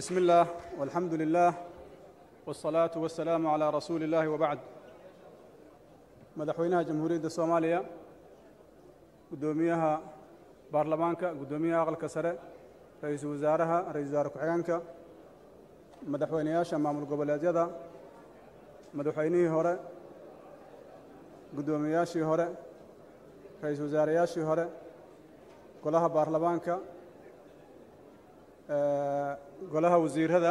بسم الله والحمد لله والصلاة والسلام على رسول الله وبعد madaxweynaha jamhuuriyadda soomaaliya guddoomiyaha baarlamaanka guddoomiyaha aqalka sare ra-iisul wasaaraha ra-isul wasaare ku-xigeenka madaxweyneyaasha maamul goboleedyada madaxweynihii hore guddoomiyeyaashii hore ra-iisul wasaareyaashii hore golaha baarlamaanka golaha wasiirada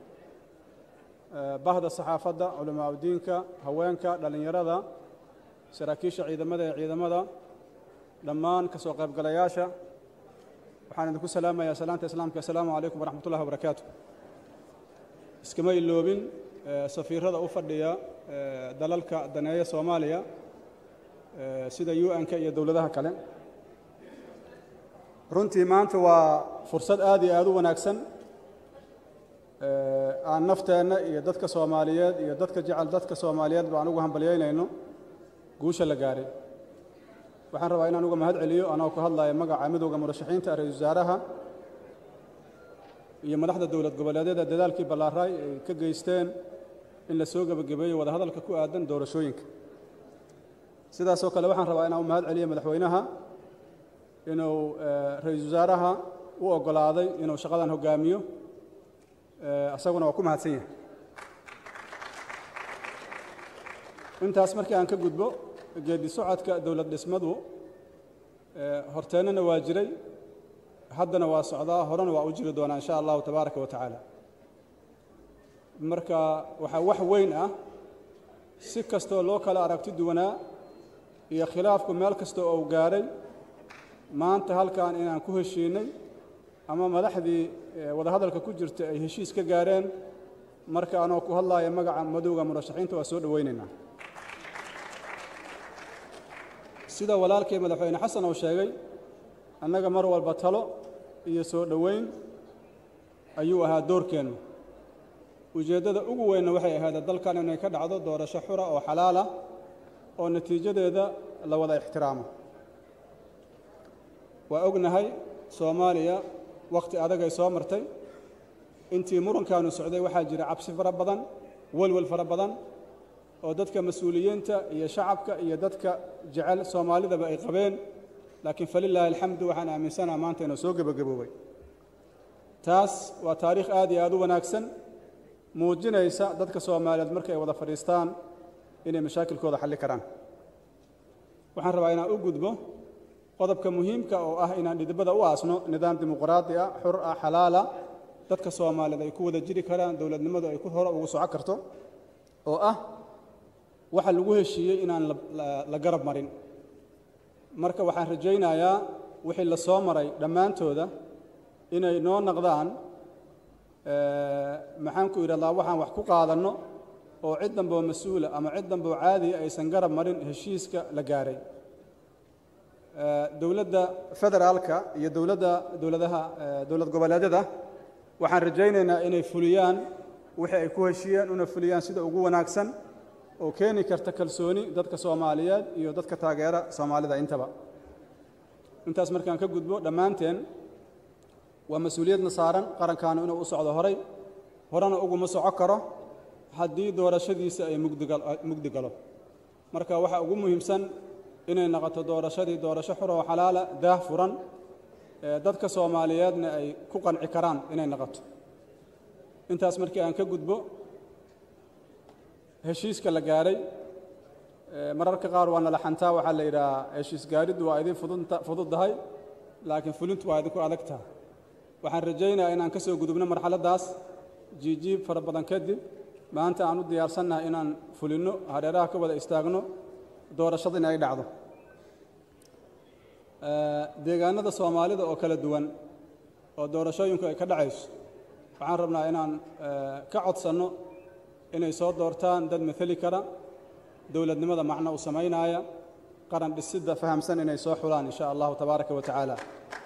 bahda saxaafadda culamaa udiinka haweenka dhallinyarada saraakiisha ciidamada ee ciidamada dhammaan ka soo qaybgalayaasha waxaan idinku salaamayaa salaanta islaamka assalaamu calaykum waraxmat ullahi wabarakaatu iskama iloobin safiirada u fadhiya dalalka daneeya soomaaliya sida u n-ka iyo dowladaha kale runtii maanta waa fursad aad iyo aad u wanaagsan aan nafteenna iyo dadka soomaaliyeed iyo dadka jecel dadka soomaaliyeed ba aan ugu hambalyaynayno guusha la gaaray waxaan rabaa inaan uga mahad celiyo anoo ku hadlaya magaca midowda murashaxiinta ra-isul wasaaraha iyo madaxda dowlad goboleedyada dadaalkii ballaaraay ay ka geysteen in la soo gebagabeeyo wadahadalka ku aadan doorashooyinka sidaasoo kale waxaan rabaa inaan u mahad celiyo madaxweynaha inuu ra-iisul wasaaraha u oggolaaday inuu shaqadan hoggaamiyo isaguna waa ku mahadsan yahay intaas markii aan ka gudbo geedi socodka dowlad dhismadu horteennana waa jiray haddana waa socdaa horena waa u jiri doonaa insha allahu tabaaraka wa tacaala marka waxaa wax weyn ah si kastoo loo kala aragti duwanaa iyo khilaafku meel kasta oo u gaadhay maanta halkan inaan ku heshiinay ama madaxdii wadahadalka ku jirta ay heshiis ka gaareen marka anoo ku hadlaaya magaca madowga murashaxiinta waa soo dhowaynaynaa sida walaalkii madaxweyne xasan uu sheegay annaga mar walba talo iyo soo dhoweyn ayuu ahaa doorkeennu ujeeddada ugu weynna waxay ahayd dalkan inay ka dhacdo doorasho xura oo xalaal ah oo natiijadeeda la wada ixtiraamo waa ognahay soomaaliya wakhti adagay soo martay intii murankaanu socday waxaa jira cabsi fara badan welwel fara badan oo dadka mas-uuliyiinta iyo shacabka iyo dadka jecel soomaalidaba ay qabeen laakiin falilaahi alxamdu waxaan aaminsanaha maanta inuu soo gebagaboobay taas waa taariikh aad iyo aad u wanaagsan muujinaysa dadka soomaaliyeed markay ay wada fadhiistaan inay mashaakilkooda xalli karaan waxaan rabaa inaan u gudbo qodobka muhiimka oo ah inaan dhidibada u aasno nidaam dimuqraadi ah xur ah xalaala dadka soomaaliyeed ay ku wada jiri karaan dowladnimadu ay ku hore ugu soco karto oo ah waxa lagu heshiiyey inaan la garab marin marka waxaan rajaynayaa wixii la soo maray dhammaantooda inay noo naqdaan maxaan ku idhahdaa waxaan wax ku qaadanno oo cid damboo mas-uula ama cid damboo caadiya aysan garab marin heshiiska la gaaray dowladda federaalka iyo dowladda dowladaha dowlad goboleedyada waxaan rajaynaynaa inay fuliyaan wixii ay ku heshiiyeen una fuliyaan sida ugu wanaagsan oo keeni karta kalsooni dadka soomaaliyeed iyo dadka taageera soomaalida intaba intaas markaan ka gudbo dhammaanteen waa mas-uuliyadna saaran qarankaanu inuu u socdo horay horena uguma soco karo haddii doorashadiisa ay mugdi galo marka waxaa ugu muhiimsan inay noqoto doorashadii doorasho xur oo xalaala daah furan dadka soomaaliyeedna ay ku qanci karaan inay noqoto intaas markii aan ka gudbo heshiiska la gaadhay mararka qaar waa nala xantaa waxaa la yidhahaa heshiis gaadhiddu waa idin fududdahay laakiin fulintu waa idinku adagtaha waxaan rajaynayaa inaan ka soo gudubno marxaladdaas jiijiib fara badan kadib maanta aan u diyaarsannahay inaan fulinno hareeraha ka wada istaagno doorashada in ay dhacdo deegaanada soomaalida oo kala duwan oo doorashooyinku ay ka dhacayso waxaan rabnaa inaan ka codsanno inay soo doortaan dad mateli kara dowladnimada macno u samaynaaya qaran dhisidda fahamsan inay soo xulaan in sha allahu tabaaraka wa tacaala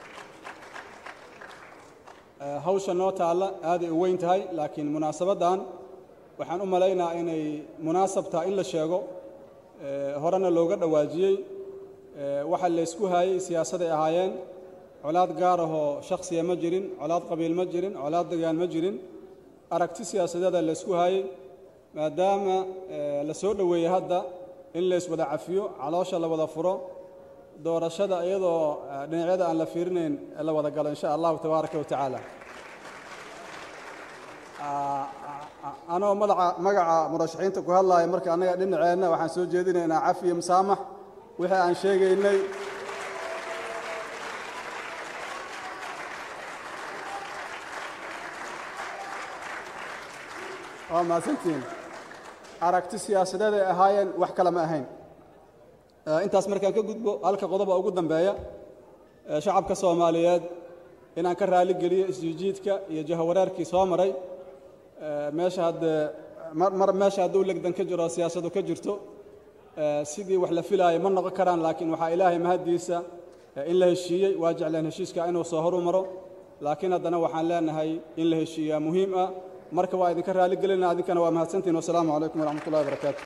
hawsha noo taalla aaday u weyn tahay laakiin munaasabaddan waxaan u malaynaa inay munaasab taha in la sheego horena looga dhowaajiyey waxa laysku haayey siyaasaday ahaayeen colaad gaar ahoo shakhsiya ma jirin colaad qabiil ma jirin colaad degaan ma jirin aragti siyaasadeeda la isku hayey maadaama la soo dhoweeyey hadda in la iswada cafiyo caloosha la wada furo doorashada iyadoo dhinacyada aan la fiirinayn la wada galo insha allahu tabaaraka wa tacaala anoo madaca magaca murashaxiinta ku hadlaaya marka annaga dhinaceenna waxaan soo jeedinaynaa cafiyo musaamax wixii aan sheegaynay waa mahadsantihiin aragti siyaasadeed ay ahaayeen wax kale ma ahayn intaas markaan ka gudbo halka qodoba ugu dambeeya shacabka soomaaliyeed inaan ka raali geliyo isjiijiidka iyo jahawareerkii soo maray meesha haddee mar meesha hadduu legdan ka jiro siyaasadu ka jirto sidii wax la filaayo ma noqon karaan laakiin waxaa ilaahay mahaddiisa in la heshiiyey waa jecleen heshiiska inuu soo horu maro laakiin haddana waxaan leenahay in la heshiiyaa muhiim ah marka waa idinka raali gelina adinkana waa mahadsantihin wasalaamu calaykum waraxmat ullahi barakaatu